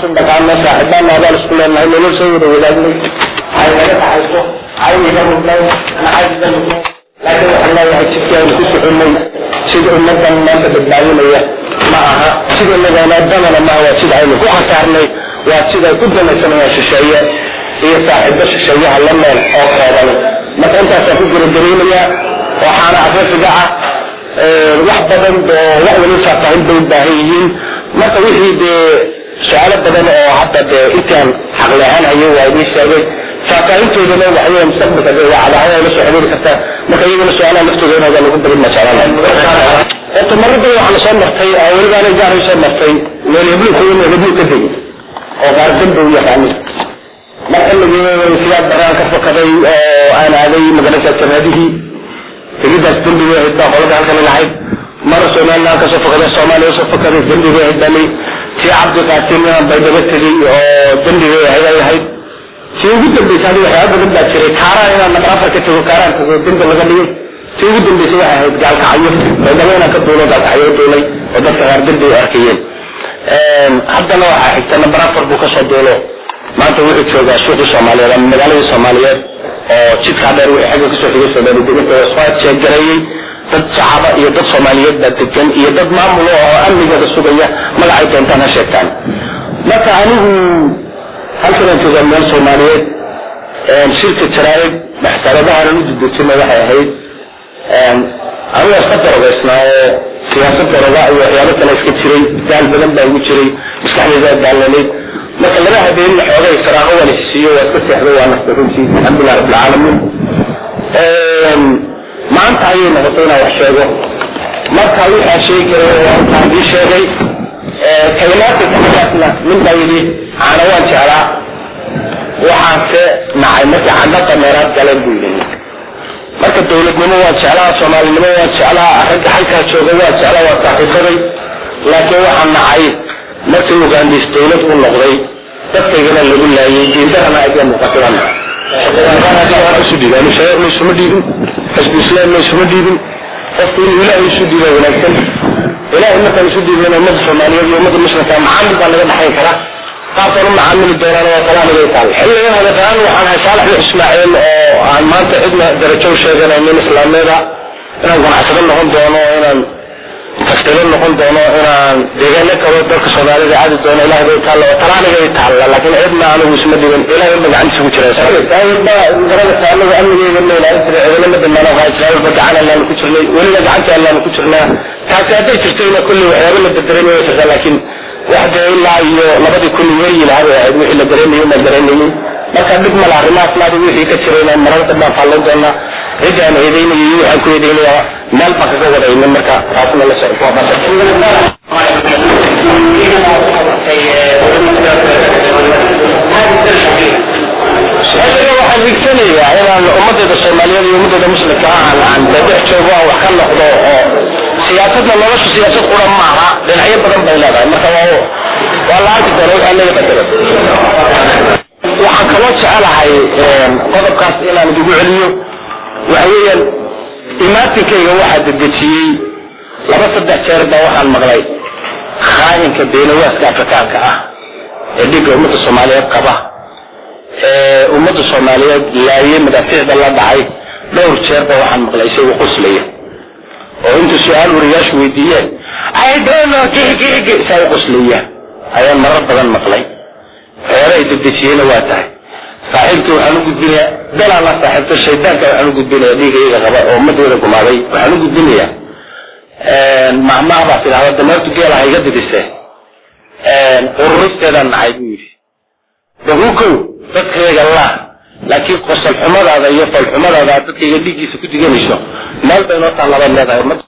waxaasun dhaqaano saaxibaana abaan isku leenahay nolol soo wada wadaagnay ay naga dhaxayso cayniga mudnay naxaysiga mudnay laakiin waxaan leeyahay jidkii aynu ku soconay sida ummadan maanta badbaadinaya ma aha sida nagaanaadamana maaha waa sida aynu ku khasaarnay waa sida ku danaysanayaan shisheeye iyo saaxiibo shisheeyaha la meel oo kooban marka intaasaan ku guragaraynaya waxaana afrifiga ah wax badan oo wax wali faahfaahin bay u baahan yihiin marka wixii dee su-aalo badan oo hadda dee intaan xaqli ahaan hayo waa idin sheegay faahfaahintoodana waxay mustaqbalka dee waa cadaahada la soo xiriiri kartaa marka iyagana su-aalaha naftooda inooga lagu badin masaalan horta marada waxaan soo martay oo weliba ana gaar soo martay meel heblu ku heblu ka degi oo qaar dambe u yaqaanin marka siyaad baraan ka fakaday oo aan aaday magarasa janaadihii tegidaas dembiga ahayd baa qolada halkan lahayd mara somaliland ka soo fakaday soomaaliya soo fakaday dembiga ahayd bani tii cabdi qaasim inaan baydhabo tegey oo dembiga ahayd ay ahayd tii ugu dambaysa adi waxyaaba badan baa jiray kaaraan inaan namar afar ka tego kaaraan tego dembi laga dhigay tii ugu dambaysa waxay ahayd gaalkacyo baydhabo inaan ka duulo gaalkacyo duulay oo dadka qaar dembi u arkayeen haddana waxaa xigta nambar afar buu kasoo duulo maanta wuxuu joogaa suuqii soomaaliyeed ama magaaladii soomaaliyeed oo jidkaa dheer wixii xagga kasoo xigay soomaaliya deginta waa jeegareeyey dad shacaba iyo dad soomaaliyeed baa degan iyo dad maamulo oo amnigooda sugaya magacay doontaan ha sheegtaan marka anigu halkanaan joogaa meel soomaaliyeed shirka jaraa'id maxtaradahanan u dudejina waxay ahayd aniga iska darogaysnaa oo siyaasad daroga iyo waxyaabo kale iska jiray daal badan baa igu jiray maskaxdayda daalanayd marka laba habeen xoogay faraaqo waan isiiyo waa iska seexdo waa nasta runtii alxamdulilah rabbilcaalamiin maanta ayay noqotay inaan wax sheego marka waxaa sheegi karay waan ii sheegay kalimaadka kalimaadna nin baa yidhi caana waan jeclaa waxaanse nacay markii candha dameeraad galeen buu yidhi marka dawladnimo waan jeclaa soomaalinimo waan jeclaa ragga halkaa jooga waan jeclaa waa saaxiibaday laakiin waxaan nacay markii ugaandis dawlad u noqday dadkaygana lagu laayay diindarana ayaa muuqatay isu dhiibaan shareer laysuma dhiibin xisbu islaam laysuma dhiibin qofku inuu ilaahay isu dhiiba wanaagsan ilaahay markaan isu dhiibin ummadda soomaaliyeed iyo ummadda muslimka macaamil baa laga dhaxayn karaa qaabkaan u macaamili doonaan waa kalaamigay taal xilligan hadafaan waxaan ahay saalax bin ismaaciil oo aan maanta cidna darajo u sheeganaynin islaameeda inaan ganacsado noqon doono inaan taftiilo noqon doono inaan deegaano kalo dalka soomaalida aadi doono ilahay bay taalla oo talaanigay taalla laakiin cidna anigu isma dhigin ilahay ba gacantiisa ku jira garada anagu amnigeeda ma ilaalin jiray cidina ma dambaan waxaa israa'iilba gacan allaanu ku jirnay weliba gacanta allaanu ku jirnaa taasi hadday jirtayna kulli waxyaaba la bedelamay way jirtaa laakiin wax dee ilaa iyo labadii kun weeyi lahaa bay ahayd wixii la dareemayo ma dareemaynin marka dhib mala arrimahaas naadi wixii ka jirayna mararka baan faallan doonaa cidda aan eedaynayo iyo waxaan ku eedaynayaa meel baan kaga wadaynin marka taasna la socdo waxaan higsanayaa inaan ummaddeeda soomaaliyeed iyo ummaddeeda muslimka aan aan dhex joogo aan wax ka noqdo oo siyaasadna nolosha siyaasad qura maaha dhinacyo badan bay leedahay marka waa waa la arki doona waxaa laga bedelo waxaan kaloo jecelahay qodobkaas inaan idigu celiyo waxa weeyaan imaatinkayga waxaa dedejiyey laba saddex jeer baa waxaan maqlay khaayinka beenawaaska afrikaanka ah ee dhigga ummadda soomaaliyeed qaba ee ummadda soomaaliyeed laayey madaafiicda la dhacay dhowr jeer baa waxaan maqlay isagoo qoslaya oo inta su-aal wariyaashu weydiiyeen aydono gigigi saa u qoslaya ayaan marar badan maqlay waxyaaba ay dedejiyeyna waa tahay saaxiibkii waxaan u gudbinayaa dalaan la saaxiibto shaydaanka waxaan u gudbinayaa dhiigayga qaba oo ummadooda gumaaday waxaan u gudbinayaa mahmaah baa tidhahda dameertu geela ha iga didise ururisteedaan nacay buu yidhi dahukow dadkayga laa laakiin qosol xumadaada iyo falxumadaada dadkayga dhiiggiisa ku diganayso meel bay noo tallabaad leedahay